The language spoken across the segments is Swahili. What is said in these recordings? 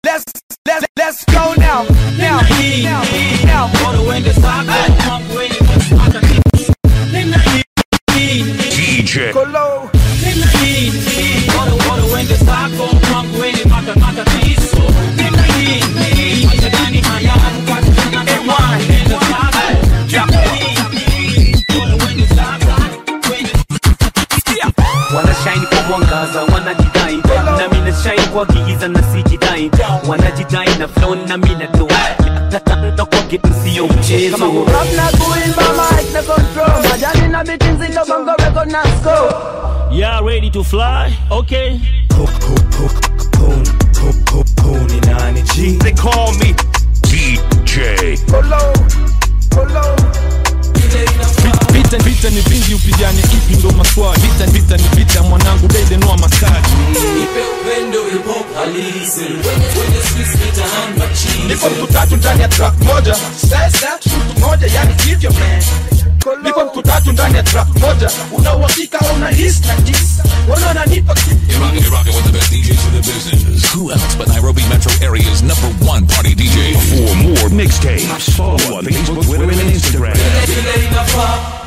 let's let's let's go now now now now bora uende zako kwangu wewe ni matatizo nina hii DJ Kolo nina hii bora bora uende zako kwangu wewe ni mata- matatizo nina hii maisha gani haya kukata tena tamaa nenda zako nina hii bora uende zako wewe wanashine kwa mwangaza wanajidai na mina shine kwa giza na sijidai wanajidai na flow na mina do tatanda kwa kitu sio mchezo Rap na kuimba mic na control Majani na biti nzito bongo record na score yeah ready to fly okay They call me DJ. Kolo Kolo vita vita ni vingi upigane ipi ndo maswali vita vita ni vita mwanangu dede noa maskari niko mtu tatu ndani ya track moja sasa mtu moja yani hivyo man niko mtu tatu ndani ya track moja una uhakika una his na jis wana nanipa You're rocking, you're rocking with the best DJs in the business. Who else but Nairobi Metro Area's number one party DJ? For more mixtapes, follow on Facebook, Twitter, and Instagram.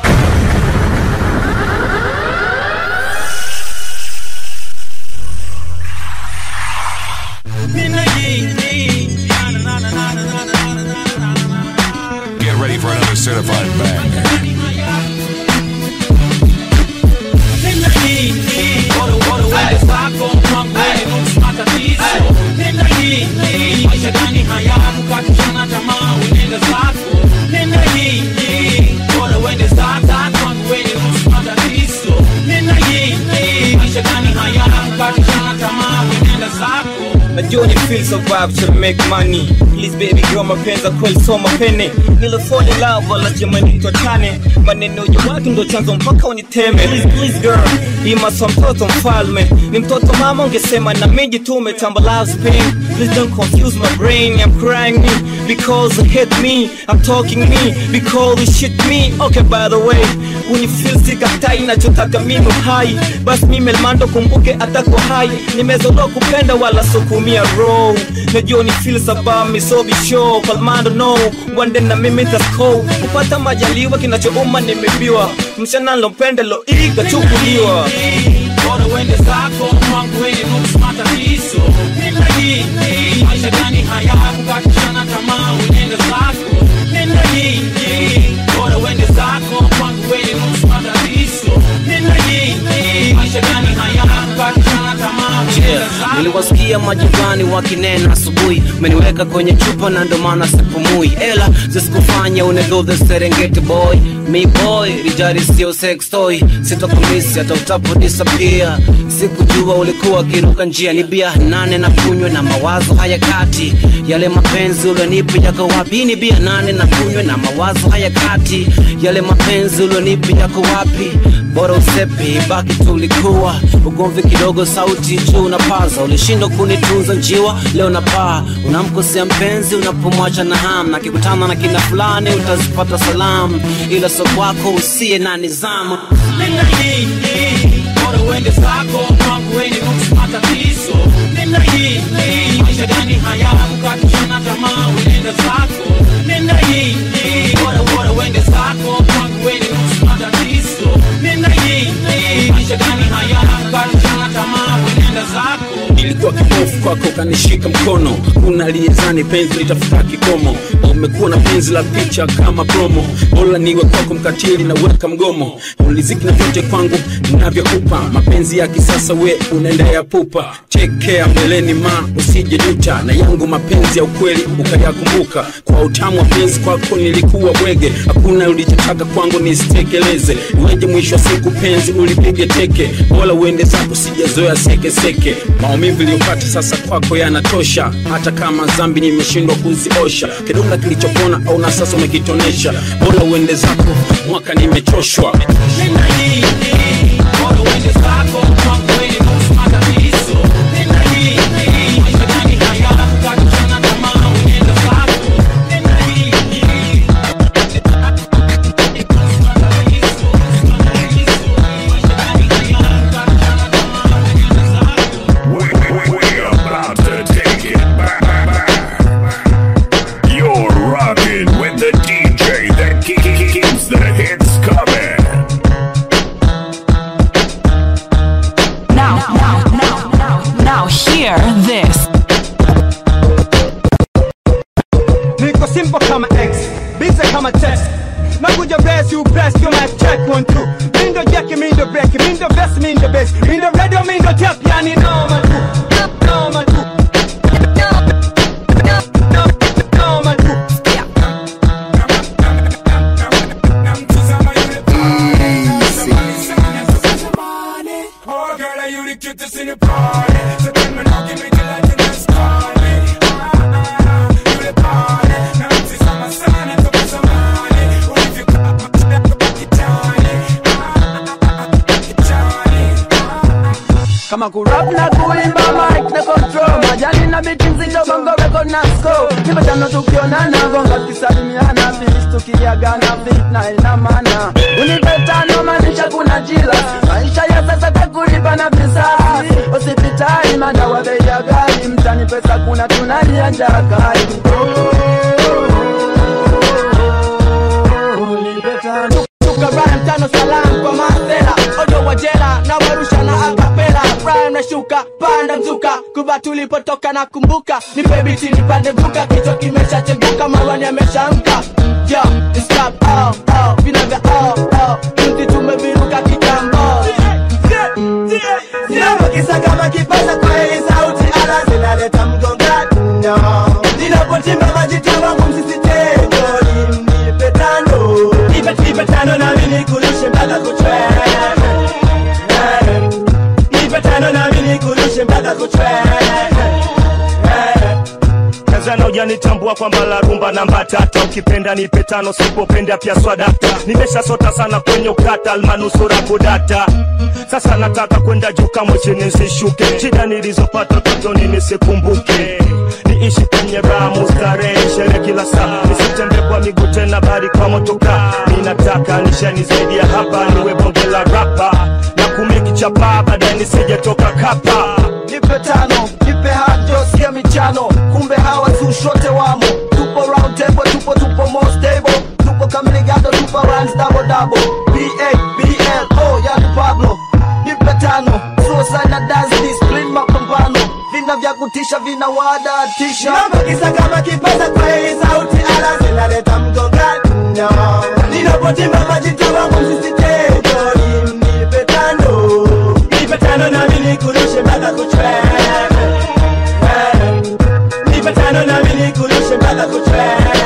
nina hii na na na na na na na na na Get ready for another certified banger. nina hii bora bora uende zako kwangu wewe ni matatizo nina hii maisha gani haya kukata tena tamaa uende zako nina hii bora uende zako kwangu wewe ni matatizo nina hii maisha gani haya kukata tena tamaa uende zako najua ni feel so vibe to make money please baby girl mapenzi ya kweli so mapene nilifall in love wala jamani tuachane maneno ya watu ndo chanzo mpaka uniteme please please girl imaswa mtoto mfalme ni mtoto mama ungesema na miji tu umetamba love's pain please don't confuse my brain I'm crying me because you hate me I'm talking me because you shit me okay by the way when you feel sikatai nachotaka mimi hai basi mimi elmando kumbuke atako hai nimezodoa kupenda wala sukumia row najua ni feel sabami so be sure palmando no wande na mimi tasko kupata majaliwa kinachouma nimebiwa mshana lompende lo ikachukuliwa bora uende zako kwangu wewe ni matatizo nina hii maisha gani haya kukatishana tamaa uende zako nina hii bora uende zako kwangu wewe ni matatizo nina hii maisha gani haya kukatishana tamaa uende zako niliwasikia majirani wakinena asubuhi umeniweka kwenye chupa na ndo maana sipumui ela zisikufanya unego the serengeti boy mi boy rijari sio sex toy sitokumisi hata utapo disappear sikujua ulikuwa kiruka njia ni bia nane na kunywe na mawazo haya kati yale mapenzi ulionipa yako wapi ni bia nane na kunywe na mawazo haya kati yale mapenzi ulionipa yako wapi bora usepi baki tulikuwa ugomvi kidogo sauti juu unapaza ulishindwa kunitunza njiwa leo napaa unamkosea mpenzi unapomwacha na ham na kikutana na kina fulani utazipata salamu ila so kwako usiye na nizamu nina hii bora uende zako kwangu wewe ni matatizo nina hii maisha gani haya kukatishana tamaa uende zako nina hii bora bora uende zako kwangu wewe ni matatizo nina hii maisha gani haya kukatishana tamaa uende zako nilikuwa kipofu kwako ukanishika mkono unaliezani penzi litafika kikomo umekuwa na penzi la picha kama promo bora niwe kwako mkatili na weka mgomo uliziki na vyote kwangu navyokupa mapenzi ya kisasa we unaendea pupa chekea mbeleni ma usije juta na yangu mapenzi ya ukweli ukayakumbuka kwa utamu wa penzi kwako nilikuwa bwege hakuna ulichotaka kwangu nisitekeleze iweje mwisho wa siku penzi ulipige teke bora uende zako sijazoea sekeseke maumivu iliyopata sasa kwako yanatosha hata kama zambi nimeshindwa kuziosha kidonda kilichopona au na sasa umekitonesha bora uende zako mwaka nimechoshwa nina hii bora uende zako kwangu wewe ni matatizo nina hii maisha gani haya kukatishana tamaa uende zako nina hii We, we, we about to take it back. kama kurap na kuimba mic na control majani na biti nzito bongo record na score nipatano tukionana gonga tukisalimiana fis tukiagana fit na ina maana unipetano maanisha kuna jila maisha ya sasa takulipa na visasi hospitali madawa bei ya ghali mtani pesa kuna tunalia njaa kali unipetano Rhyme tano salam kwa masela ojo wa jela na warusha na akapela rhyme na shuka panda mzuka kuba tulipotoka na kumbuka nipe biti nipande mzuka kichwa kimeshacheguka marwani ameshamka yo stop oh oh vina vya oh oh juzi tumeviruka kitambo Ninapokisa kama kipasa kwa hii sauti ala zinaleta mgongano Ninapochimba majita wangu msisitejo Nipe tano Nipe nipe tano nami nikulishe mpaka kuchwe Nipe tano nami nikulishe mpaka kuchwe Tanzania hujanitambua kwamba la rumba namba tata, ukipenda nipe tano, sipopenda pia swadata. Nimeshasota sana kwenye ukata, almanusura kudata. Sasa nataka kwenda juu kama chini nisishuke, shida nilizopata utotoni nisikumbuke niishi kwenye raha mustarehe, sherehe kila saa, nisitembee kwa miguu tena, bali kwa motoka. Ninataka nishani zaidi ya hapa, niwe bonge la rapa na kumeki chapa, baadaye nisijetoka kapa. Nipe tano, nipe hajo, sikia michano Kumbe hawa zushote wamo Tupo round table, tupo tupo more stable Tupo kamiligado, tupo runs double double B.A. B.L.O. yani Pablo Nipe tano, suicide na dance discipline mapambano Vina vya kutisha, vina wadatisha Nabakisa kama kipaza kwa hii sauti ala zinaleta mgongano Ninapotimba majita wangu msisitejo Nipe tano, nipe tano nami nikurushe mpaka kuchwe Nipe tano nami nikurushe mpaka kuchwe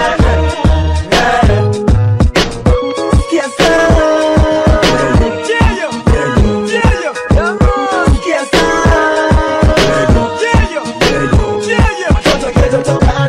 Sikia sana Sikia sana Watoto ghetto toka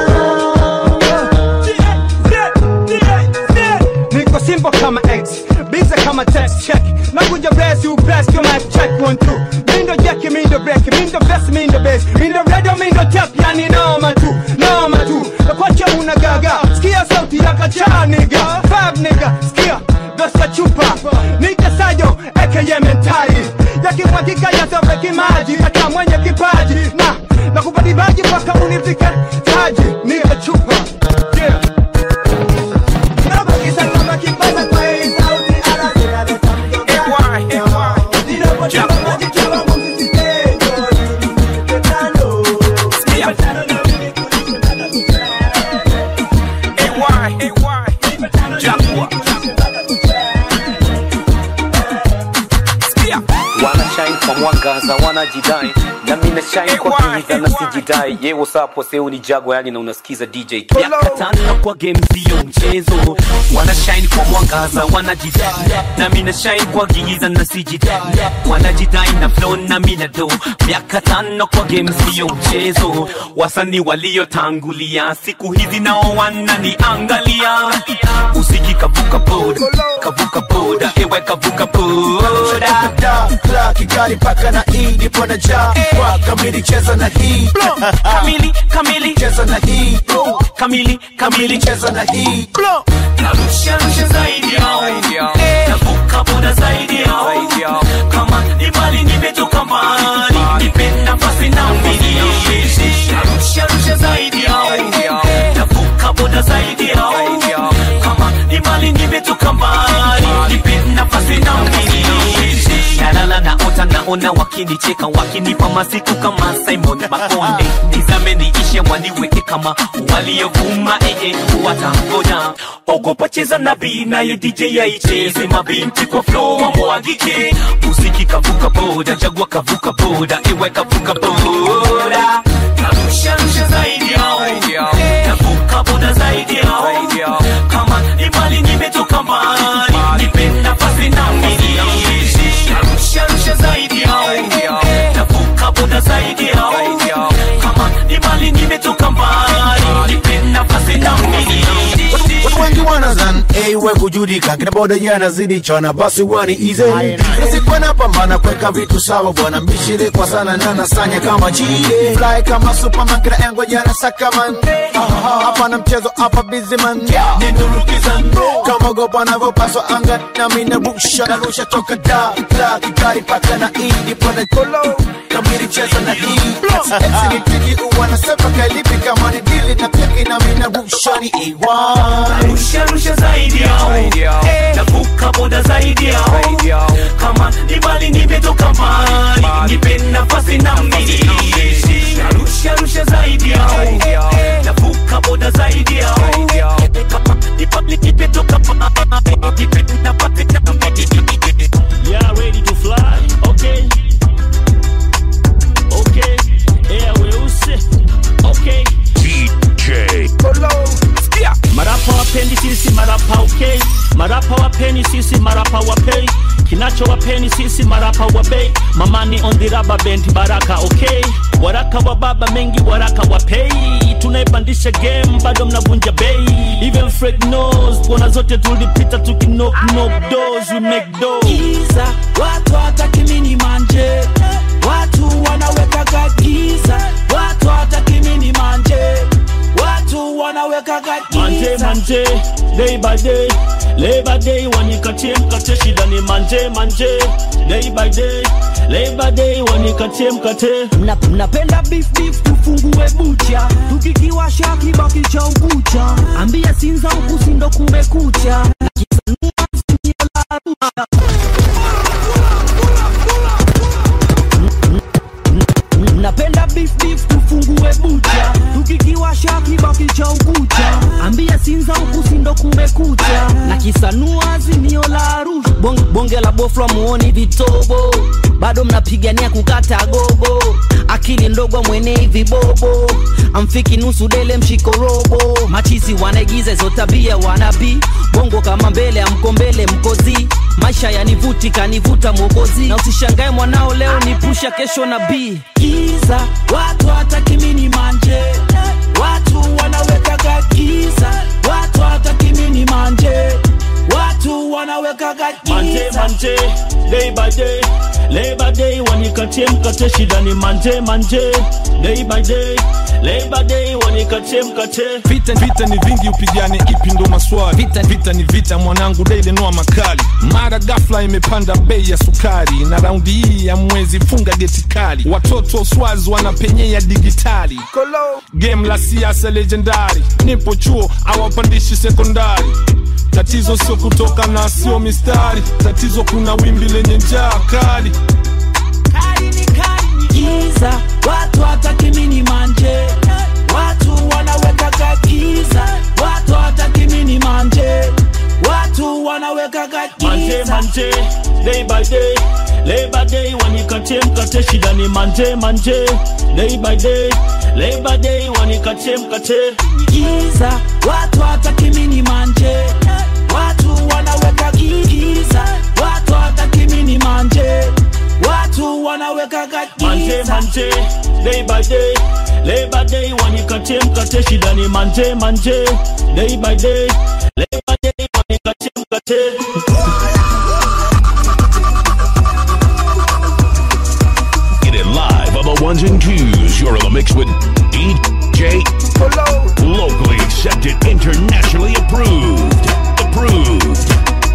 underground niko simple kama x bize kama text check nakuja bless you bless your mic check one two mindo jeki mindo break mindo best mindo bass mindo radio mindo tap yani noma tu noma tu nakwacha una gaga sikia sauti ya kacha nigga fab nigga sikia dosa chupa nita sayo aka mentali yakimwagika yatoweki maji hata mwenye kipaji na nakupatibaji mpaka unifike taji nika chupa yeah. Nabakisa kama kipaza kwa hii sauti ala zinaleta mgongano Ninapotimba majita wangu msisitejo Nipe tano Nipe tano nami nikurushe mpaka kuchwe Nipe tano nami nikurushe mpaka kuchwe wanashine kwa mwangaza wanajidai na mimi na shine kwa giza na sijidai ye what's up waseu ni jago yani na unasikiza DJ miaka tano kwa game sio mchezo wanashine kwa mwangaza wanajidai na mimi na shine kwa giza na sijidai wanajidai na flow na mimi na do miaka tano kwa game sio mchezo wasanii waliotangulia siku hizi nao wananiangalia usiki kavuka boda kavuka boda ewe kavuka boda Kla Kigali paka na hii nipo na ja kwa kamili cheza na hii kamili kamili cheza na hii kamili kamili cheza na hii narusha rusha zaidi yao navuka boda zaidi yao kama ni mali nimetoka mbali nipe nafasi na mbili narusha rusha zaidi yao navuka boda zaidi yao kama ni mali nimetoka mbali nipe nafasi na mbili nalala naota naona wakinicheka wakinipa masiku kama Simon Makonde nizame niishe waniweke kama waliovuma ee watangoja ogopa cheza na bi naye DJ yaicheze mabinti kwa flow wamwagike muziki kavuka boda jagwa kavuka boda ewe kavuka boda narusha rusha zaidi yao navuka boda zaidi yao kama imali nimetoka mbali nipe nafasi na mbili narusha rusha zaidi yao navuka boda zaidi yao kama imali nimetoka mbali nipe nafasi na mbili Watu wengi wanazan A we kujudika kina boda yanazidi chana basi wani easy Nisikuwa napambana kuweka vitu sawa bwana mbishire kwa sana na nasanya kama chile Fly kama superman kila engo jana sakaman Hapa na mchezo hapa busy man Nindurukiza kama gopa navyopaswa anga na mina rusha na rusha toka da da kitari paka na idi pone kolo na miri cheza na hii Esi ni tiki uwa na sepa kalipi kama ni dili na piki na mina rusha ni A1 Rusha rusha zaidi yao Navuka boda zaidi yao Kama ni mbali nimetoka mbali Nipe nafasi na mimi Rusha rusha zaidi yao Navuka boda zaidi yao Kama ni mbali nimetoka mbali Nipe nafasi na mimi Yeah, ready to fly. Okay. Okay. Yeah, weusi. Okay. DJ Marapa wapendi sisi marapa okay. Marapa wapeni sisi marapa wapei. Kinacho wapeni sisi marapa wabei. Mamani on the rubber band baraka okay. Waraka wa baba mengi waraka wapei. Tunaipandisha game bado mnavunja bei. Even Fred knows kona zote tulipita tukinock knock doors we make doors. giza watu hataki mini manje watu wanawekaga giza watu hataki mini manje watu wanawekaga manje giza manje day by day labor day wanikatie mkate shida ni manje manje day by day labor day wanikatie mkate Mna- mnapenda beef beef tufungue bucha tukikiwasha kibaki cha ukucha ambia sinza huku sindo kumekucha napenda beef beef tufungue bucha tukikiwasha kibaki cha ukucha ambia sinza huku sindo kumekucha na kisanua azimio la arusha bonge, bonge la bofla muoni vitobo bado mnapigania kukata gogo akili ndogo mwenei vibobo amfiki nusu dele mshiko robo machizi wanaigiza hizo tabia wanabii bongo kama mbele amko mbele mkozi maisha yanivuti kanivuta mwokozi na usishangae mwanao leo ni pusha kesho na bii giza watu hataki mini manje watu wanawekaga giza watu hataki mini manje watu wanawekaga manje giza manje day by day labor day wanikatie mkate shida ni manje manje day by day labor day wanikatie mkate vita vita ni vingi upigane ipi ndo maswali vita, vita ni vita mwanangu daile noa makali mara gafla imepanda bei ya sukari na raundi hii ya mwezi funga geti kali watoto swazi wanapenyea digitali game la siasa legendari nipo chuo awapandishi sekondari tatizo sio kutoka na sio mistari tatizo kuna wimbi lenye njaa kali giza watu hataki mini manje watu wanawekaga giza watu hataki mini manje watu wanawekaga manje giza manje day by day labor day wanikatie mkate shida ni manje manje day by day labor day wanikatie mkate giza watu hataki mini manje watu wanaweka giza watu hataki mini manje watu wanawekaga manje giza manje day by day labor day wanikatie mkate shida ni manje manje day by day labor day wanikatie mkate Get it live on the ones and twos. You're in the mix with DJ Locally accepted, internationally approved. Approved.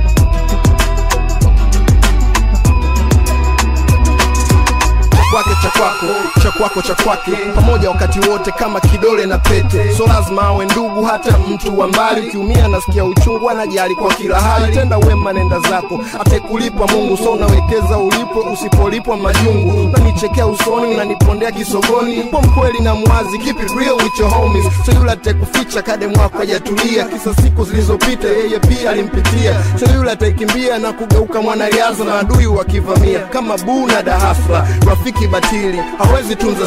kwake cha kwako cha kwako cha kwake pamoja wakati wote kama kidole na pete so lazima awe ndugu hata mtu wa mbali ukiumia nasikia uchungu anajali kwa kila hali tenda wema nenda zako atekulipa mungu so unawekeza ulipo usipolipwa majungu unanichekea usoni unanipondea kisogoni po mkweli na mwazi keep it real with your homies so yule atekuficha kade mwako hajatulia kisa siku zilizopita yeye pia alimpitia so yule ataikimbia na kugeuka mwanariadha na adui wakivamia kama buu na dahafla rafiki batili hawezi tunza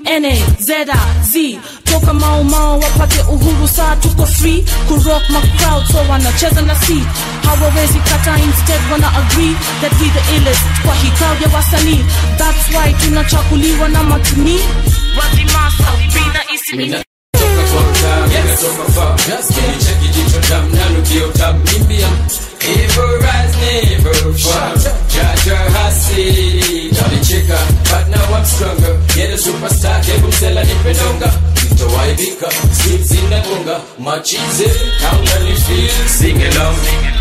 N A Z A Z toka Mau Mau wapate uhuru saa tuko free kurock my crowd so wanacheza na si hawawezi kata instead wana agree that we the illest kwa hii crowd ya wasanii that's why tunachakuliwa na matuni wazimasa bina isi Cheki jicho tam nanukio tam Nimbia Evil rise never fall Jaja hasidi Nalicheka but now I'm stronger Yeah the superstar Kebu msela nipendonga Nitowaibika Skills zinagonga Machize Kauna ni feel Sing along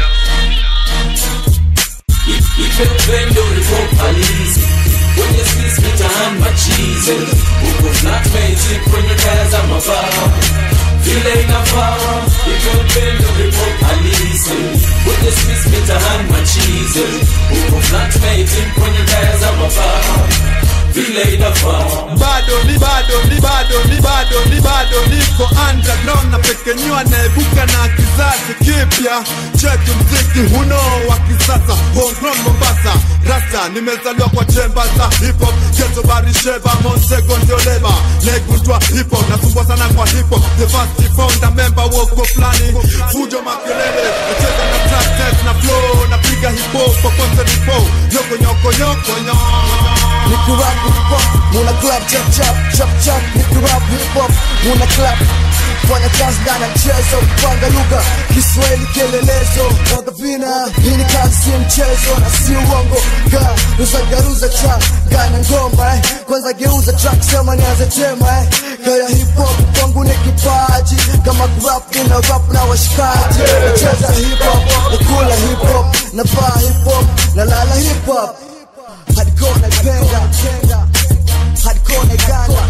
Ipe upendo ulipo halisi Kwenye skills mitaani machize Uko flatmate kwenye kaya za mabao vile inafaa hivyo upendo ulipo halisi kwenye streets mitaani machize uko flatmate kwenye kaya za mabaa vile inafaa bado ni bado ni bado ni bado ni bado niko underground na pekenyua naibuka na kizazi kipya chetu mziki huno wa kisasa homegrown Mombasa rasta nimezaliwa kwa chemba za hip hop geto barisheba monsego ndio leba naigundwa hip hop nasumbwa sana kwa hip hop the first founder member woko flani fujo makelele nacheza na track test na flow napiga hip hop popote nipo yoko nyoko nyoko nyoko Nikurap hip hop, muna club chap chap chap chap Nikurap hip hop, muna club fanya kazi ndani ya mchezo kupanga lugha Kiswahili kielelezo mwaga vina hii ni kazi si mchezo na si uongo ga ruza garuza cha gana ngoma eh. kwanza geuza track sema nianze tema eh. kaya hip hop kwangu ni kipaji kama rap nina rap na washikaji nacheza hip hop nakula hip hop na vaa hip hop na lala hip hop hardcore naipenda hardcore naigana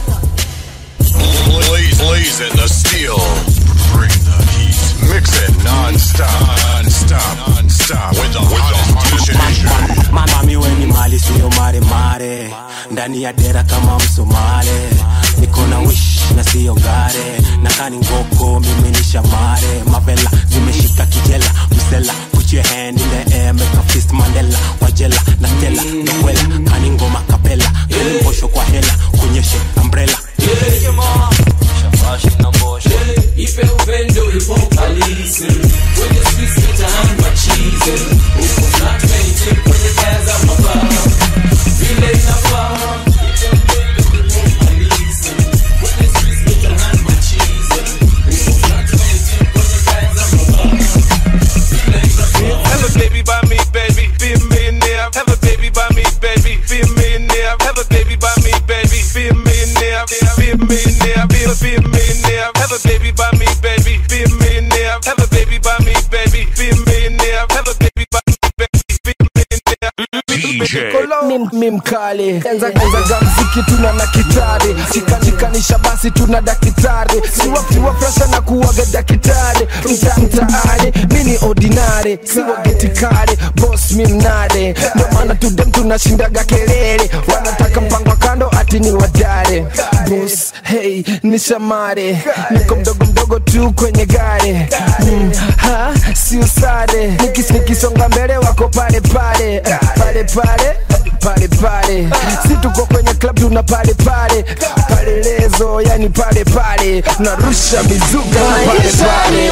Blaze, blazing the steel. Bring the heat. Mix it non-stop. Non-stop. Non-stop. With the hottest DJ. mama miwe ni mali siyo mare mare ndani ya dera kama msomale niko na wish na siyo gare na kani ngoko mimi ni shamare mavela zimeshika kijela msela put your hand in the air make a fist mandela wajela na tela nokwela kani ngoma kapela kani posho kwa hela kunyeshe umbrella shafashi na mbosho ipe upendo ulipo halisi kwenye streets mitaani machize uko flatmate kwenye kaya za mabaa vile inafaa ipe upendo ulipo halisi kwenye streets mitaani machize uko flatmate kwenye kaya za mabaa vile inafaa Have a baby by me, baby, be a millionaire. Have a baby by me, baby, be a millionaire. Have a baby by me, baby, be a millionaire. Be a millionaire, be a, be a millionaire. Have a baby by me, baby, be a millionaire. Have a baby by me, baby, be a millionaire. Have a baby by me, baby, be a millionaire. Mi- mi mkali enza enza za mziki tuna na kitari shikanisha basi tuna dakitari siwa siwa presha na kuwaga dakitari mta mtaani mini ordinary siwa getikari boss mi mnare ndo maana tudem tunashindaga kelele wanataka mpango wa kando ati ni wadare boss hey ni shamare niko mdogo mdogo tu kwenye gari mm, ha si usare Nikis, nikisonga mbele wako pale pale pale pale pale pale si tuko kwenye club tuna pale pale pale lezo yani pale pale narusha mizuka na pale pale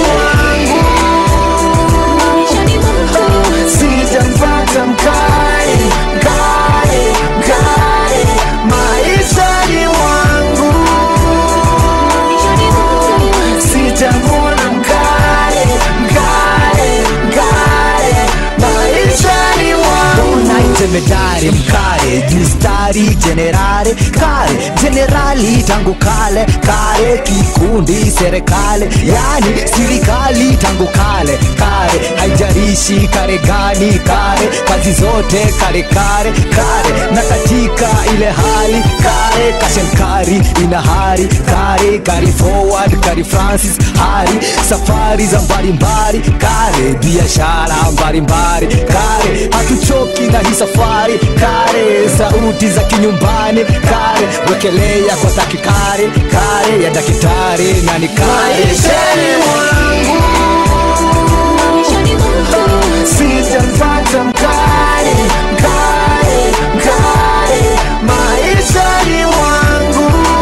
sijampata mkali mkali mkali maishani wangu sitamwona mkali mkali mkali maishani wangu jemedari mkare jistari jenerare kare jenerali tangu kale kare kikundi serikali yani sirikali tangu kale kare haijarishi kare gani kare kazi zote kare kare kare na katika ile hali kare kashenkari ina hari kare kari forward kari francis hari safari za mbalimbali kare biashara mbalimbali kare hatuchoki na hii safari kare sauti za kinyumbani kare wekelea kwa takikare kare ya dakitari na ni kare maishani mwangu sijampata mkali mkali mkali maishani mwangu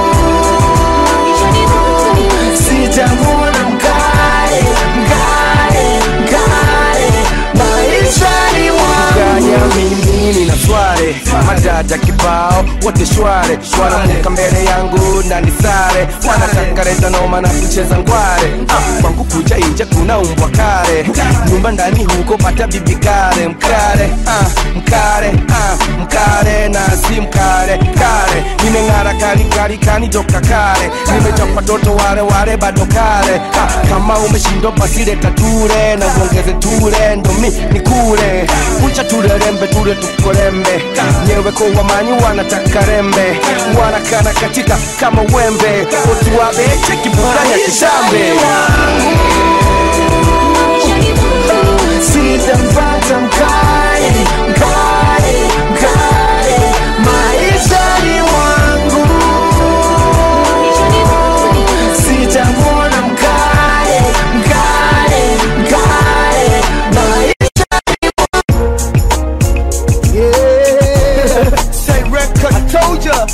wote shware wanamuka mbele yangu na nisare wanataka leta noma na kucheza ngware ah, kwangu kuja inje kuna umbwa kare nyumba ndani huko pata bibi kare mkare ah, mkare ah, mkare na si mkare kare nimeng'ara kali kali kani toka kare nimechapa toto wale wale bado kare ah, kama umeshindwa basi leta ture na uongeze ture ndo mi nikule kucha tulerembe tule tukolembe nyewe kwa wamanyi wanataka rembe wanakana katika kama wembe otuwabeche kiburanya kishambe sitampata mkali mkali mkali maishani mwangu sitamwona mkali mkali mkali Yeah. Say record. I told ya.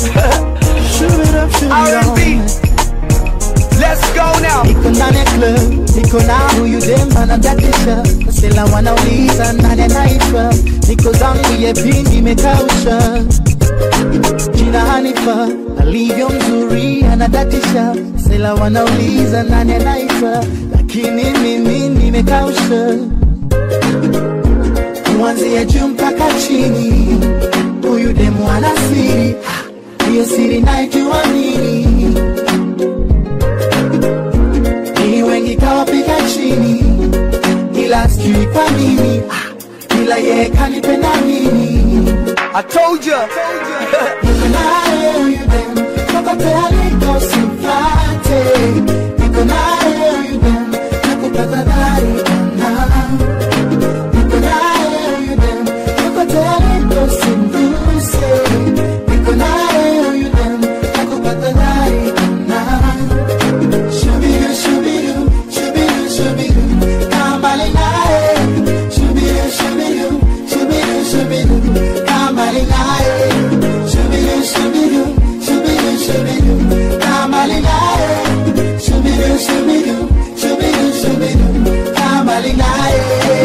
R&B. Let's go now. niko ndani ya club niko na huyu dem anadatisha sela wanauliza nani anaitwa niko zangu yepi nimekausha jina hanifa alivyo mzuri anadatisha sela wanauliza nani anaitwa lakini mimi nimekausha kuanzia juu mpaka chini huyu demu ana siri hiyo siri naijua nini ni wengi kawapiga chini ila sijui kwa nini Ah, ila yeye kanipenda mimi I told ya. Niko naye huyu dem, kokote aliko simpate. Niko naye huyu dem, nakupata dhari ona. Niko naye huyu dem, kokote aliko simguse. Niko naye huyu dem, nakupata dhari ona. Shubidu, shubidu, shubidu, shubidu, kaa mbali naye. Shubidu, shubidu, shubidu, shubidu, kaa mbali naye. Shubidu, shubidu, shubidu, shubidu, kaa mbali naye. Shubidu, shubidu, shubidu, shubidu, kaa mbali naye.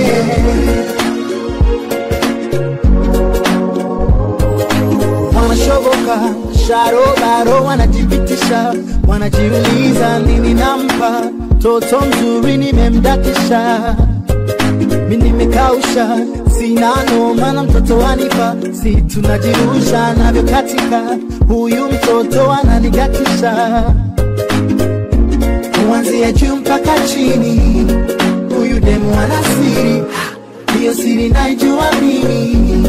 wanashoboka sharobaro wanajipitisha wanajiuliza nini nampa toto mzuri nimemdatisha mi nimekausha sina noma na mtoto wanipa si tunajirusha navyo katika huyu mtoto ananigatisha kuanzia juu mpaka chini huyu demu ana siri hiyo siri naijua mimi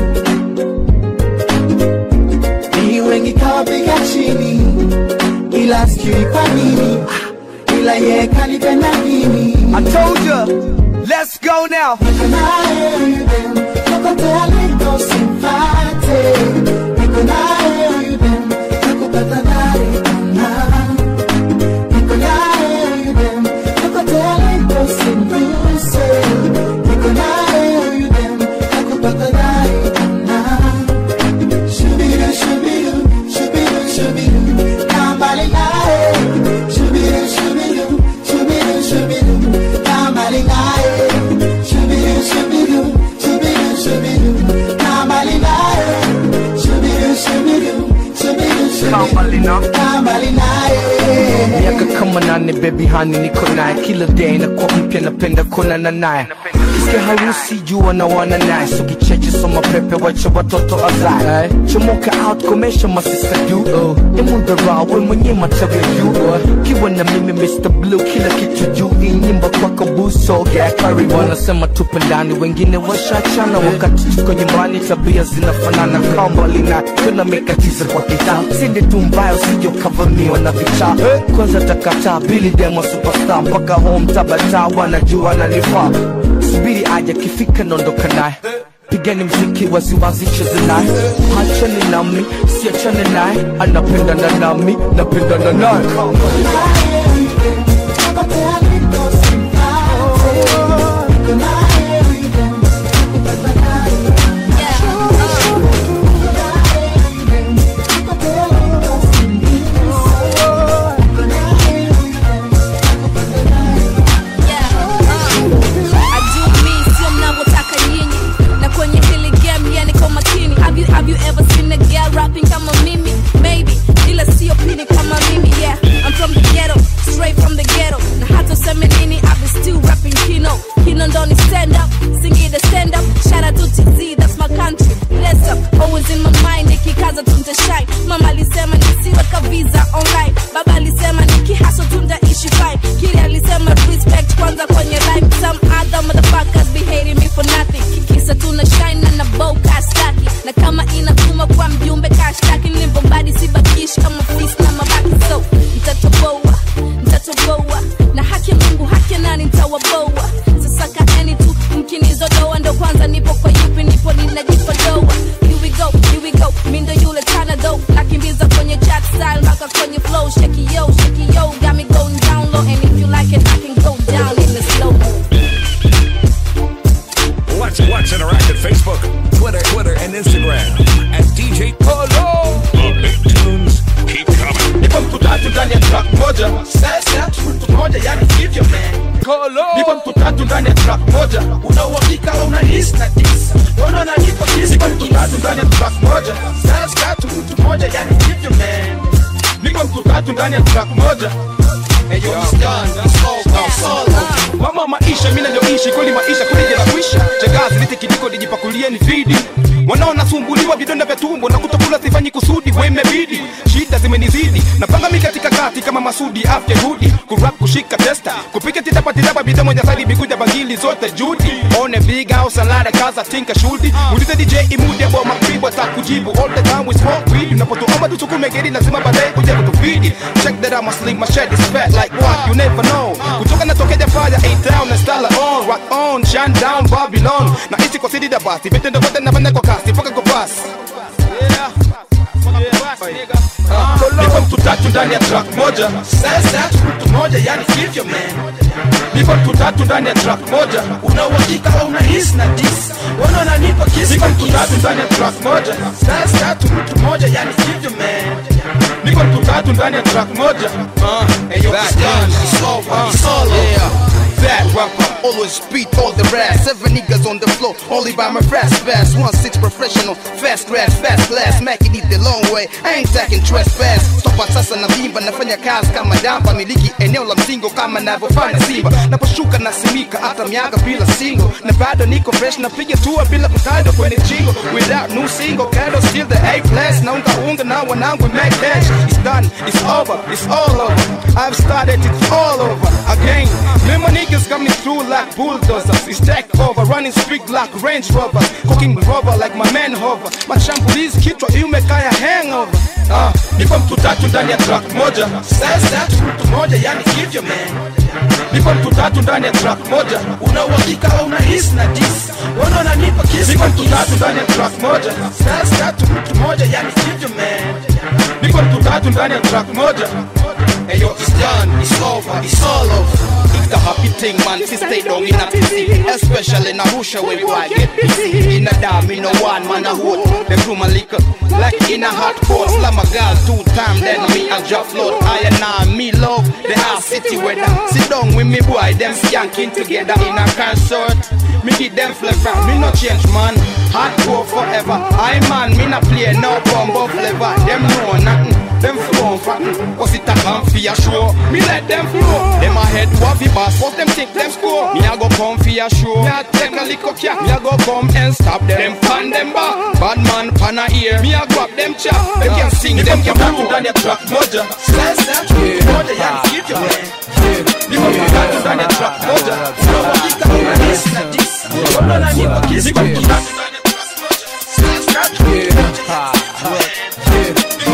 ni wengi kawapiga chini ila sijui kwa nini Ah, ila yeye kanipenda mimi I told ya. Let's go now. Niko naye huyu dem, kokote aliko simpate. Niko naye huyu dem, nakupata dhari ona. Niko naye huyu dem, kokote aliko simguse. Niko naye huyu dem, nakupata dhari ona. Shubidu, shubidu, shubidu, shubidu, kaa mbali naye. Shubidu, shubidu, shubidu, shubidu, kaa mbali naye. Shubidu, shubidu, shubidu, shubidu, kaa mbali naye. Shubidu, shubidu, shubidu, shubidu, kaa mbali naye. miaka kama nane bebi hani niko naye kila day na kwa mpya napenda kuonana naye Sikia harusi jua na wana naye so kicheche soma pepe wacha watoto azae chomoka out komesha masista du uh. emudharau we mwenye matawi ya juu uh. kiwa na mimi Mr. Blue kila kitu juu hii nyimbo kwako buso yeah, karibu wanasema tupe ndani wengine washachana wakati tuko nyumbani tabia zinafanana kambali na tunamekatiza kwa kitaa sinde tu mbaya usije ukavamiwa na vichaa kwanza takataa bili demo superstar mpaka home tabata wanajua nanifaa subiri aje kifika naondoka naye pigani mziki waziwazi cheze naye hachani nami siachane naye anapendana nami napendana naye adumi sio mnavyotaka nyinyi na kwenye hili game yani kwa makini have you, have you ever seen a girl rapping kama moja yani hivyo man nipo mtu tatu ndani ya track moja una uhakika au una his na dis wana nanipa kiss nipo mtu tatu ndani ya track moja styles tatu mtu moja yani hivyo man nipo mtu tatu ndani ya track moja Hey, yo, it's done. It's all, it's all over. mama maisha mi navyoishi kweli maisha kuleja na kuisha chagazi lite kijiko lijipakulie ni vidi wanaonasumbuliwa vidonda vya tumbo na kutokula sifanyi kusudi wemebidi shida zimenizidi napanga mi katika kati kama masudi afya rudi kurap kushika testa kupika titapatitapa bidhaa moja sadi bikuja bagili zote judi one big house alada kaza tinka shuldi muulize dj imude bo makribwa takujibu all the time we smoke weed unapotuomba tusukume geri lazima baadaye kuja kutufidi check that I'm a sling my shed is fat like what you never know kutoka natokeja fire ain't down na style on rock on shine down Babylon na ishi kwa sidi da basi vitendo vyote nafanya kwa kasi mpaka kwa basi nipo mtu tatu ndani ya track moja sasa mtu moja yani hivyo man nipo mtu tatu ndani ya track moja una uhakika au una his na dis wana wananipa kiss nipo mtu tatu ndani ya track moja sasa tatu mtu moja yani hivyo man niko mtu tatu ndani ya track moja uh, hey, yo, it's done. It's over. It's all over. That rapper always beat all the rest. Seven niggas on the floor, only by my fast fast. One six professional, fast grass, fast class. Making it the long way, I ain't taking trespass. Stopa sasa na vimba, nafanya kazi kama damba. Miliki eneo la mzingo kama navyofanya Simba. Naposhuka nasimika hata miaka bila single. Na bado niko fresh, napiga tua bila kutado kwenye jingo. Without new single, Kado still the A plus. Naunga unga na wanangu make cash. It's done, it's over, it's all over. I've started, it's all over again. Me my niggas got me through like bulldozers. It's take over, running street like Range Rovers. Cooking rubber like my man hover. Mashambulizi kichwa imekaya hangover. Ah, nipo mtu tatu ndani ya track moja sasa tatu mtu moja yani hivyo man nipo mtu tatu ndani ya track moja una uhakika au una his na dis wana wananipa kiss nipo mtu tatu ndani ya track moja sasa tatu mtu moja yani hivyo man nipo mtu tatu ndani ya track moja Hey yo, it's done, it's over, it's all over. It's the happy thing, man. Si stay down in a PC, especially in Arusha where you I get busy. In a dam, in a one man a hold. Them do my liquor like in a hot pot. Slam a girl two time, then me a drop float. I and I, me love the house city weather. Sit down with me boy, them skanking together in a concert. Me give them flavor, me no change man. Hardcore forever. I man, me no play no bumbo flavor. Them know nothing. Them flow fatten, cause it a come for a show. Me let them flow. Them a head waffy boss, what them think them score. Me a go come for a show. Me a take a lick of cat. Me a go come and stop them. Them fan them back. Bad man pan a ear. Me a grab them chap. Them can sing, them can tatu ndani ya track moja sasa tatu moja yani hivyo man nipo mtu tatu ndani ya track moja una uhakika au una his na dis wana wananipa kiss nipo mtu tatu ndani ya track moja sasa tatu mtu moja yani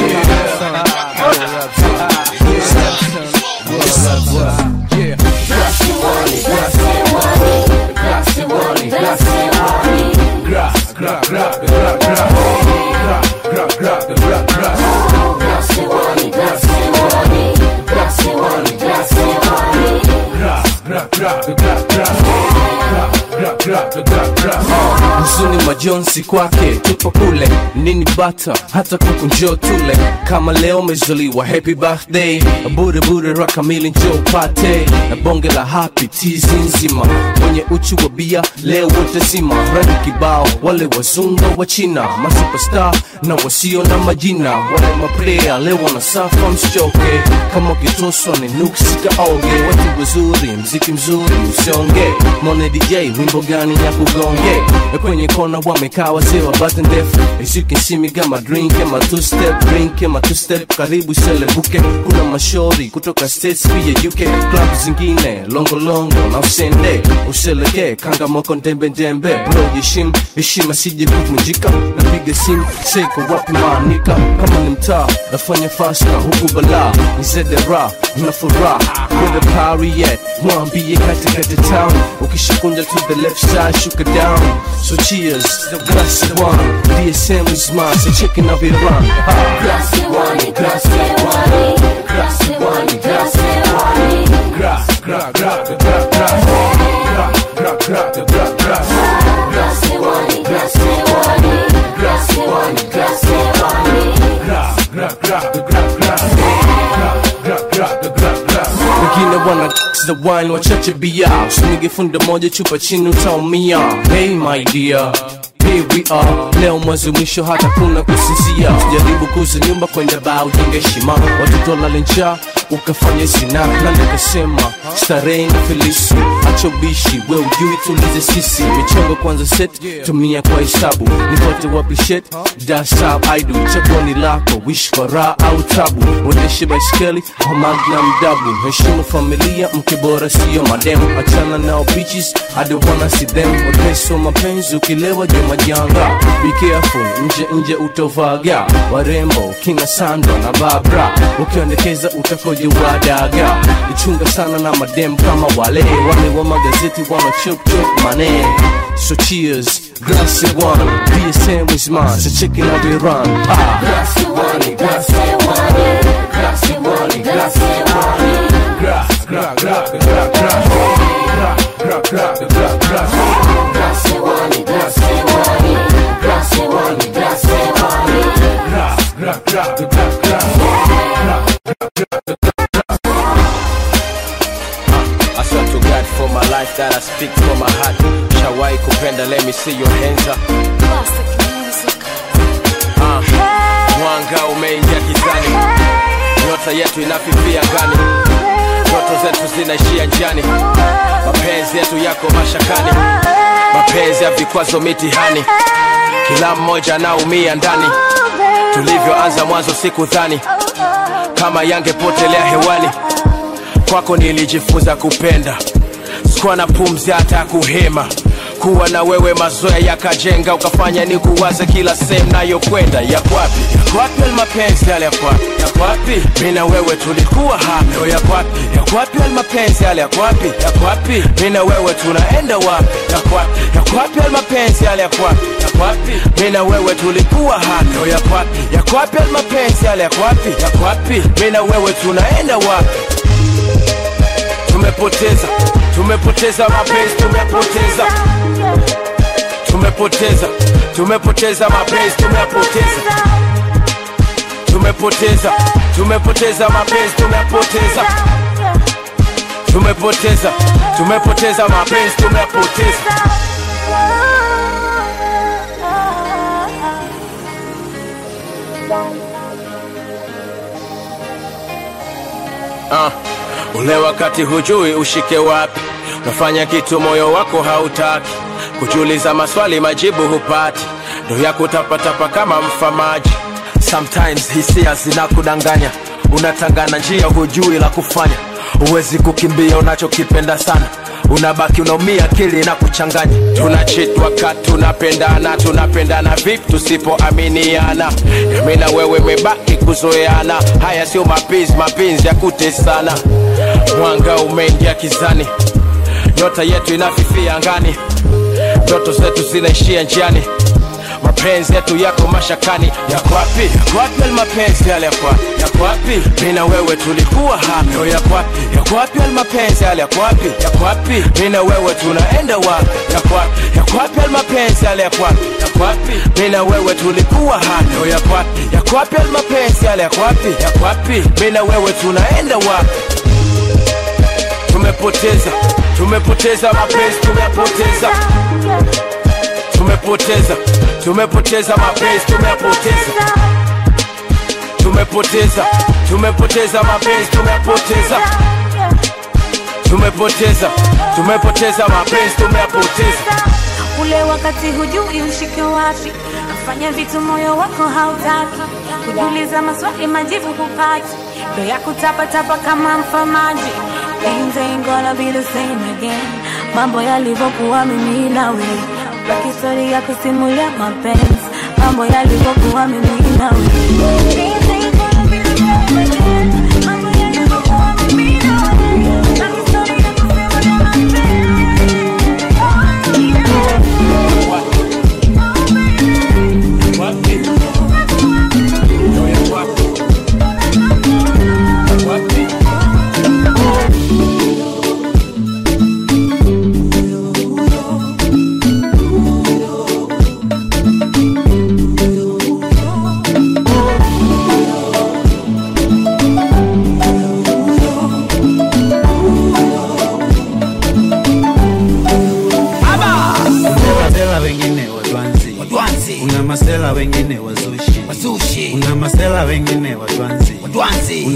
huzuni majonzi kwake tupo kule nini bata hata kuku njoo tule kama leo umezaliwa happy birthday bure bure rakamili njoo pate na bonge la happy tizi nzima mwenye uchu wa bia leo wote zima rangi kibao wale wazunga wa china masuperstar na wasio na majina wale maplaya leo wanasafa msichoke kama ukitoswa ni nuksi kaonge watu wazuri mziki mzuri usonge mone dj wimbo gani ya kugonge Na kwenye kona wamekaa wazee wa bata ndefu As you can see me got my drink and my two step drink and my two step karibu selebuke kuna mashori kutoka states pia uk club zingine longolongo na usende useleke kanga moko ndembe ndembe bro jeshim heshima sije kuvunjika napiga simu seko wapi maanika kama ni mtaa nafanya fasta huku balaa nizedera na furaha where the party at mwambie katikati town ukishakunja to the left side shuka down so cheers glass one dsm is mine so chicken of it run glass one glass one glass one glass one grass gra gra gra gra gra gra gra gra gra glass one glass one glass one glass one gra gra gra gra gra gra gra gra gra gra wengine wengine wana the wine wachache bia usinige funde moja chupa chini utaumia hey my dear Here we are leo mwezi mwisho hata kuna kusinzia jaribu kuza nyumba kwenda baa ujenge heshima watoto lale njaa ukafanya zina na nikasema starehe na filisi acha ubishi we ujui tulize sisi michongo kwanza set tumia kwa hesabu nipote wapi shit that's how I do chaguo ni lako wish kwa raha au tabu uendeshe baiskeli au magnum dabu heshimu familia mke bora sio madem achana nao bitches I don't wanna see them wepesi wa mapenzi ukilewa juu majanga be careful nje nje utovaga warembo kina Sandra na Barbara ukiondekeza utakoje wadaga ichunga sana na madem kama wale wale wa magazeti wana chop chop mane so cheers glass of wine DSM is mine so chicken out we run ah glass of wine glass of wine glass of wine glass of wine glass gra gra gra gra gra gra gra gra gra glass of wine glass of wine glass of wine glass of wine glass gra gra gra gra I swear to God for my life that I speak from my heart. Shawai kupenda, let me see your hands up. Ah, mwanga umeingia gizani, nyota yetu inafifia gani, ndoto zetu zinaishia njiani, mapenzi yetu yako mashakani, mapenzi ya vikwazo mitihani, kila mmoja anaumia ndani. Tulivyoanza mwanzo sikudhani kama yangepotelea hewani kwako nilijifunza kupenda sikuwa na pumzi hata ya kuhema kuwa na wewe mazoea yakajenga ukafanya ni kuwaze kila sehemu nayokwenda yakwapi yakwapi almapenzi yale yakwapi yakwapi mi na wewe tulikuwa hapo yakwapi yakwapi almapenzi yale yakwapi yakwapi mi na wewe tunaenda wapi yakwapi yakwapi almapenzi yale yakwapi yakwapi mi na wewe tulikuwa hapo yakwapi yakwapi almapenzi yale yakwapi yakwapi mi na wewe tunaenda wapi tumepoteza tumepoteza mapenzi tumepoteza tumepoteza tumepoteza mapenzi tumepoteza tumepoteza tumepoteza mapenzi tumepoteza tumepoteza tumepoteza mapenzi tumepoteza Ah, ule wakati hujui ushike wapi, unafanya kitu moyo wako hautaki, kujiuliza maswali majibu hupati, ndo yako tapatapa kama mfamaji. Sometimes hisia zinakudanganya, unatangana njia hujui la kufanya, huwezi kukimbia unachokipenda sana unabaki unaumia, akili na kuchanganya. Tunachitwa kati tunapendana, tunapendana vipi tusipoaminiana? Mimi na wewe mebaki kuzoeana, haya sio mapenzi, mapenzi ya kutesana. Mwanga umeingia kizani, nyota yetu inafifia angani, ndoto zetu zinaishia njiani mapenzi yetu yako mashakani yako wapi yako wapi yale mapenzi yale yako wapi yako wapi mimi na wewe tulikuwa hapo yako wapi yako wapi yale mapenzi yale yako wapi yako wapi mimi na wewe tunaenda wapi yako wapi yako wapi yale mapenzi yale yako wapi yako wapi mimi na wewe tulikuwa hapo yako wapi yako wapi yale mapenzi yale yako wapi yako wapi mimi na wewe tunaenda wapi tumepoteza tumepoteza mapenzi tumepoteza tumepoteza tumepoteza mapenzi tumepoteza tumepoteza tumepoteza mapenzi tumepoteza tumepoteza tumepoteza mapenzi tumepoteza ule wakati hujui ushike wapi nafanya vitu moyo wako hautaki kujiuliza maswali majibu hupati ndo ya kutapatapa kama mfamaji Things ain't gonna be the same again mambo yalivyokuwa mimi nawe baki historia ya kusimulia mapenzi mambo yalivyokuwa mimi nawe Things ain't gonna be the same again. Mambo yalivyokuwa mimi nawe. Baki historia ya kusimulia Thank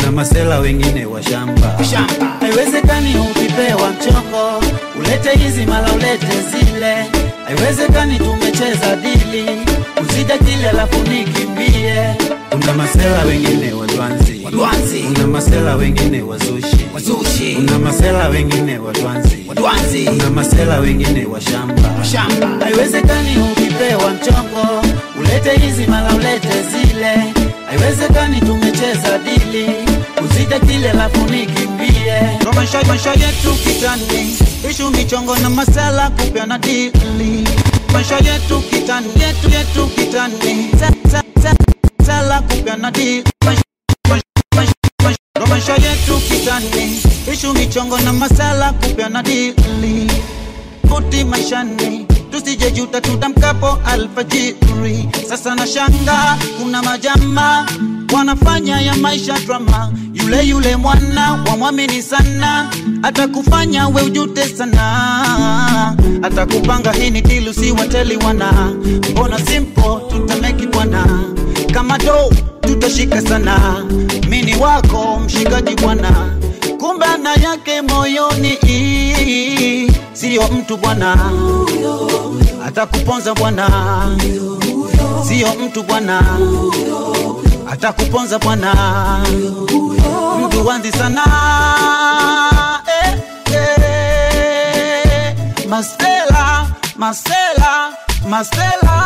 kuna masela wengine wa shamba haiwezekani ukipewa mchongo ulete hizi mala ulete zile haiwezekani tumecheza dili uzide kile alafu nikimbie kuna masela wengine wadwanzi wadwanzi kuna masela wengine wazushi wazushi kuna masela wengine wadwanzi wadwanzi kuna masela wengine wa shamba shamba haiwezekani ukipewa mchongo ulete hizi mala ulete zile haiwezekani tumecheza dili uzide kile alafu nikimbie Kwa maisha maisha yetu kitani ishu michongo na masala kupeana dili maisha yetu kitani yetu yetu kitani Sa- sa- sa- sala kupeana dili Maisha- maisha- maisha- maisha- Kwa maisha yetu kitani ishu michongo na masala kupeana dili futi maishani tusijejuta tutamkapo alfajiri sasa na shanga kuna majama wanafanya ya maisha drama yule yule mwana wamwamini sana atakufanya we ujute sana atakupanga hii ni dilu si wateli wana mbona simple tutameki bwana kama do tutashika sana mini wako mshikaji bwana kumbe na yake moyoni siyo mtu bwana atakuponza bwana siyo mtu bwana atakuponza bwana mtu wanzi sana eh, eh, masela masela masela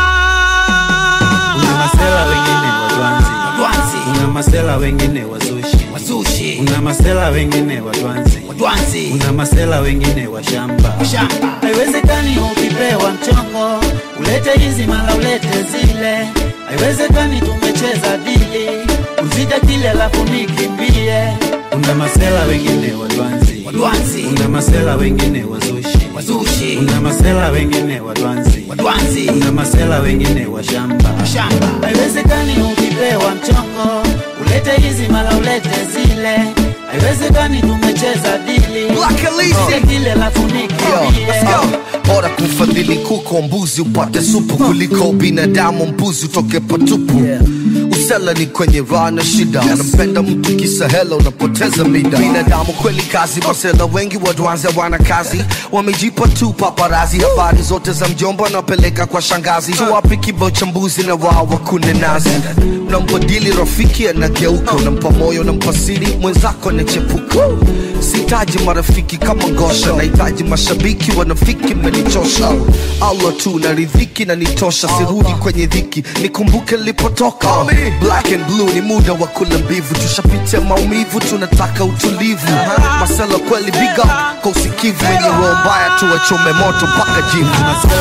kuna masela wengine wadwanzi wadwanzi kuna masela wengine wazushi wazushi kuna masela wengine wadwanzi wadwanzi kuna masela wengine wa shamba shamba haiwezekani ukipewa mchongo ulete hizi mala ulete zile haiwezekani tumecheza dili uzide kile alafu nikimbie kuna masela wengine wadwanzi wadwanzi kuna masela wengine wazushi wazushi kuna masela wengine wadwanzi wadwanzi kuna masela wengine wa shamba shamba haiwezekani ukipewa mchongo ulete hizi mala ulete zile haiwezekani tumecheza dili uzide kile alafu nikimbie bora kumfadhili kuko mbuzi upate supu kuliko binadamu mbuzi utoke patupu usela ni kwenye raha na shida unampenda mtu kisa hela unapoteza mida binadamu kweli kazi masela wengi wadwanzi wana kazi wamejipa tu paparazi habari zote za mjomba wanapeleka kwa shangazi wapi kibao cha mbuzi na wao wakune nazi unambadili rafiki anageuka unampa moyo unampa siri mwenzako anachepuka sihitaji marafiki kama ngosha nahitaji mashabiki wanafiki menichosha allah tu na ridhiki na nitosha sirudi kwenye dhiki nikumbuke nilipotoka black and blue ni muda wa kula mbivu tushapitia maumivu tunataka utulivu masela kweli big up kwa usikivu wenye roho mbaya tuwachome moto mpaka jivu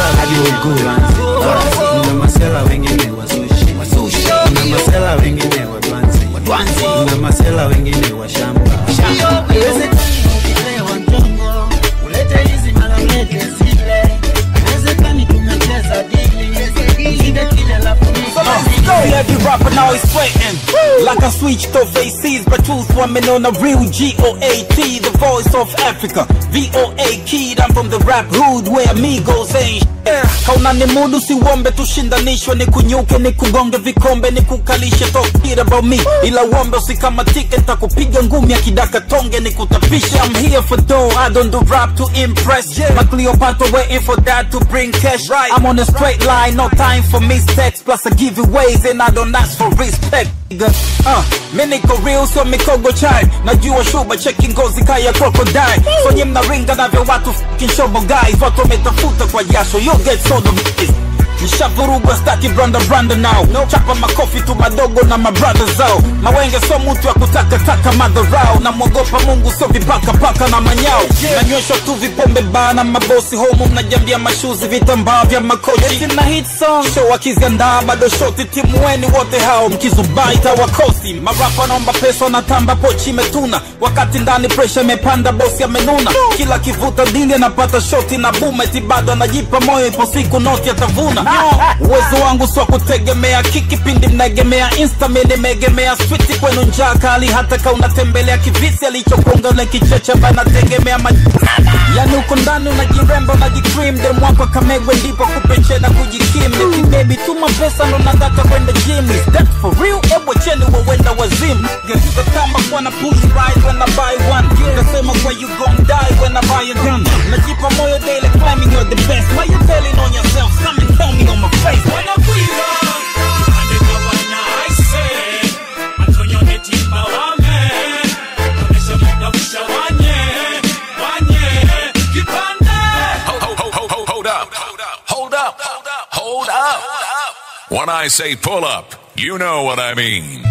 kuna masela wengine wazushi wazushi kuna masela wengine wadwanzi wadwanzi kuna masela wengine wa shamba shamba haiwezekani ukipewa mchongo ulete hizi mala ulete zile haiwezekani tumecheza dili uzide kile alafu See every rapper now is sweating Like I switched off ACs But truth women on a real G-O-A-T The voice of Africa V-O-A kid I'm from the rap hood Where amigos ain't Yeah. kauna ni mudu siwombe tushindanishwe ni kunyuke ni kugonge vikombe ni kukalishe talk shit about me ila uombe usikamatike ntakupiga ngumi akidaka tonge ni kutapisha I'm here for dough I don't do rap to impress My Cleopatra waiting for that to bring cash right. I'm on a straight line no time for mistakes plus I give you ways and I don't ask for respect nigga. uh, mi niko real sio mikogo chai najua shuba cheki ngozi kaya crocodile sonye mnaringa navyo watu f***ing shobo guys watu wametafuta kwa jasho you get sold of this nishavurugwa staki branda branda now chapa makofi tu madogo na mabrada zao mawenge so mtu ya kutakataka madharau namwogopa mungu sio vipakapaka na manyao nanyweshwa tu vipombe bana mabosi homu mnajambia mashuzi vitambaa vya makochi na hit song show wakiziandaa bado shoti timu weni wote hao mkizubai tawakosi marapa naomba pesa wanatamba pochi imetuna wakati ndani presha imepanda bosi amenuna kila kivuta dili anapata shoti na bumeti bado anajipa moyo ipo siku noti atavuna uwezo wangu swa kutegemea kiki pindi mnaegemea insta mi nimeegemea switi kwenu njaa kali hata ka unatembelea kivisi alichokuonga na kicheche banategemea ma yani uko ndani unajiremba unajikrim dem wako kamegwe ndipo kupeche na kujikim nikibebi tuma pesa ndo nataka kwenda gym is that for real ebwe cheni wawenda wazimu geuza kama kwa na pussy ride when I buy one kasema kwa you gon' die when I buy a gun najipa moyo daily claiming you're the best why you telling on yourself come and tell me on my face wanakuiva Hold, hold, hold, hold, hold up. Hold up. Hold up. When I say pull up, you know what I mean.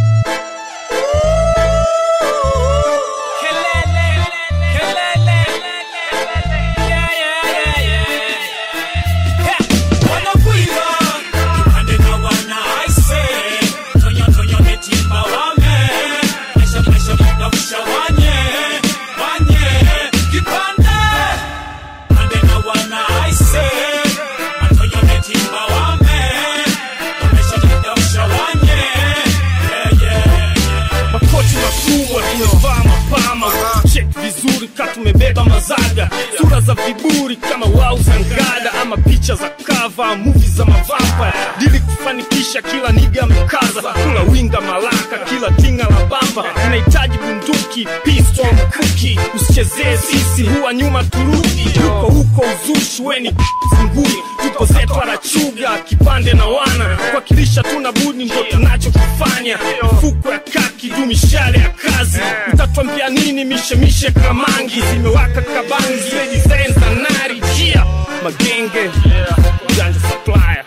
makoti makubwa tumevaa mapama chek vizuri ka tumebeba mazaga sura za viburi kama wau za ngada ama picha za kava muvi za mavampa dili kufanikisha kila niga mkaza kula winga malaka kila tinga la bamba unahitaji bunduki pistol mkuki usichezee sisi huwa nyuma turudi huko huko uzushi weni zinguni tupo zetu arachuga kipande na wana kuwakilisha tuna budi ndo tunachokifanya fuko ya kaki juu mishale ya kazi utatwambia nini mishemishe kamangi zimewaka kabangi design za nari jia magenge janja supplier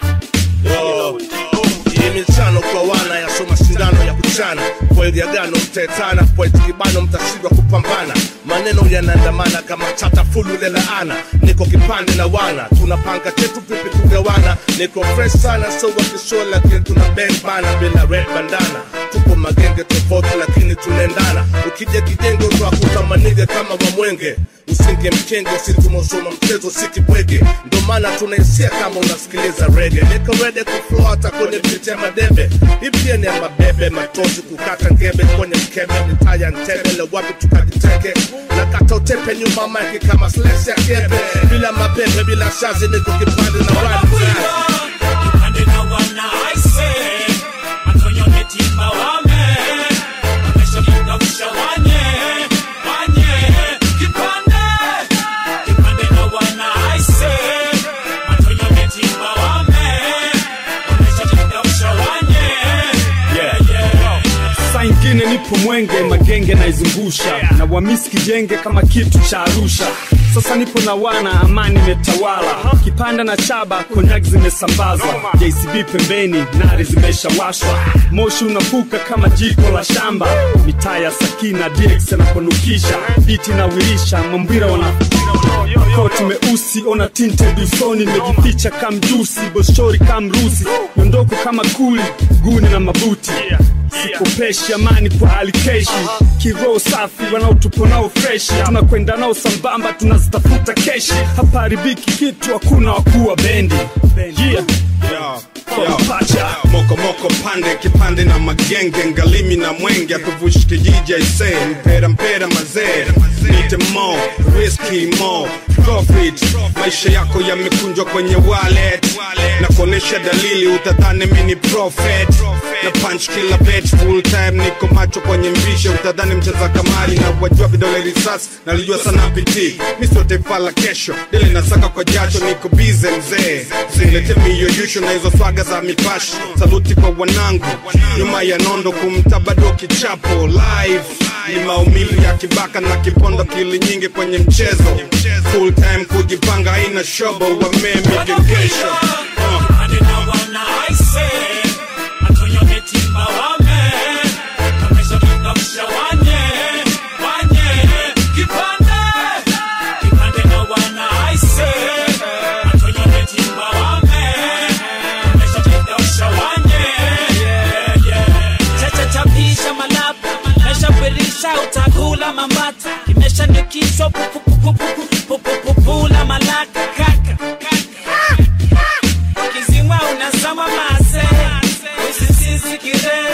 hii michano kwa wana yaso mashindano ya kuchana kweli agano mtetana poeti kibano mtashindwa kupambana maneno yanaandamana kama chata fulu lelaana niko kipande na wana tunapanga chetu vipi kugawana niko fresh sana so wakishoa lakini tuna bang bana bila red bandana tupo magenge tofauti lakini tunaendana ukija kijengo twakuta manige kama wamwenge usinge mkenge usitumosoma mchezo sikibwege ndo maana tunaisia kama unasikiliza rege niko rede kuflow hata kwenye viti ya madebe hii ni ya mabebe matozi kukata ngebe kwenye mkebe mitaya ntebele wapi tukajiteke na kata utepe nyuma maiki kama sles ya kebe bila mapepe bila shazi niko kipande na wani saa ingine nipo mwenge magenge naizungusha na wamisi kijenge kama kitu cha arusha sasa nipo na wana amani imetawala kipanda na chaba konyak zimesambazwa jcb pembeni nari zimeshawashwa moshi unafuka kama jiko la shamba mitaa ya sakina dx anaponukisha biti nawirisha mambwira wana koti meusi ona tinte dusoni nimejificha kamjusi boshori kamrusi miondoko kama kuli guni na mabuti sikopeshi amani kwa alikeshi kiroho safi wanaotupo nao freshi tunakwenda nao sambamba tunazitafuta keshi hapa haribiki kitu hakuna wakuwa bendi yeah. Pacha. moko moko pande kipande na magenge ngalimi na mwenge atuvushi kijiji aise mpera mpera mazee nite mo riski mo profit maisha yako yamekunjwa kwenye wallet na kuonesha dalili utadhani mini prophet na punch kila bet full time niko macho kwenye mbishe utadhani mcheza kamari na wajua vidole risasi nalijua sana piti miso taifa la kesho dele nasaka kwa jacho niko bize mzee zilete miyoyusho na hizo swaga za mipashi saluti kwa wanangu nyuma ya nondo kumta bado kichapo live ni maumivu ya kibaka na kipondo kili nyingi kwenye mchezo full time kujipanga haina shobo wamemi gengesho chachachapisha malapa meshapirisha utakula mambata kimeshandikishwa pupula malaka kaka kizimwa Tazama mase, usisisikire